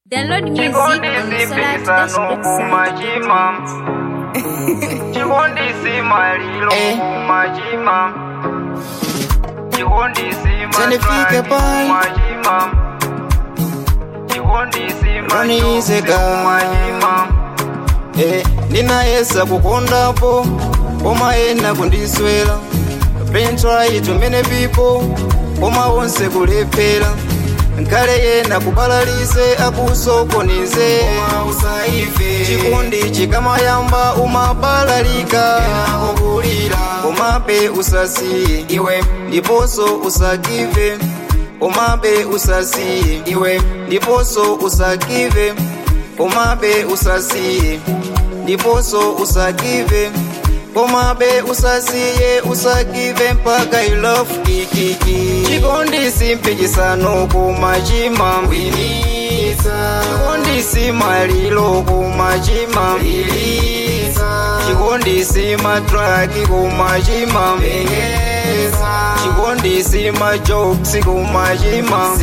Download music on the Solar Dash website. kumachima chikondisi malilo Eh. kumachima chikondisi Tenifike pai. kumachima chikondisi Ronizeka. kumachima Eh, ninayesa kukondapo koma ena kundiswera been try to many people koma wonse kulephera nkale yena kubalalise akusokonize chikondi chikamayamba umabalalika komabe usasiye iwe ndiponso usagive komabe usasiye iwe ndiponso usagive komabe usasiye ndiponso usagive komabe usasiye usagive mpaka ilofu kikiki chikondisi mpikisano kumachima chikondisi malilo kumachima chikondisi matraki kumachima chikondisi majoksi kumachima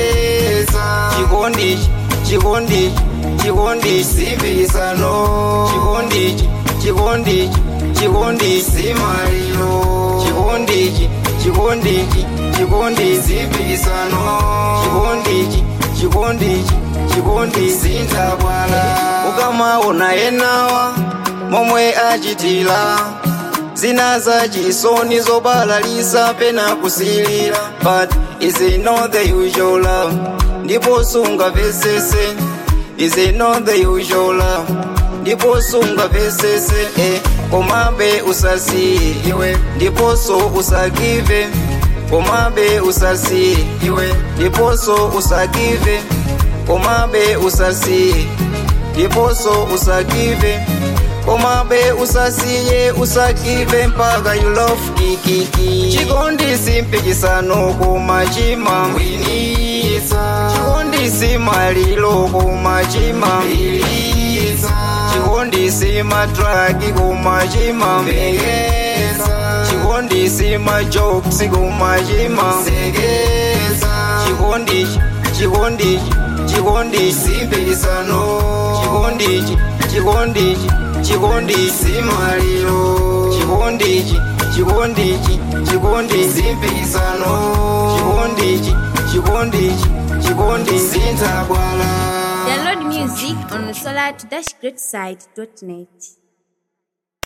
chikondi chikondi chikondi simbisano chikondi chikondi chikondi simalilo chikondi chikondi chikondi simbisano chikondi chikondi chikondi sintabwala ukamaona enawa momwe achitila zina za chisoni zobalalisa pena kusilira but is it not the usual love ndipo sungavesese is it not the usual love ndipo sungavesese eh, komabe usasiye iwe ndiponso usagive komabe usasiye iwe ndiponso usagive komabe usasiye ndiponso usagive komabe usasiye usagive mpaka you love kikiki chikondisi mpikisano kumachima chikondisi malilo kumachima chikondisi matraki kumachima chikondisi majoksi kumachima chikondi chikondi chikondi simbisano chikondi chikondi chikondi simalilo chikondi chikondi chikondi simbisano chikondi chikondi chikondi sintabwala Download music on the Solar Dash website.net.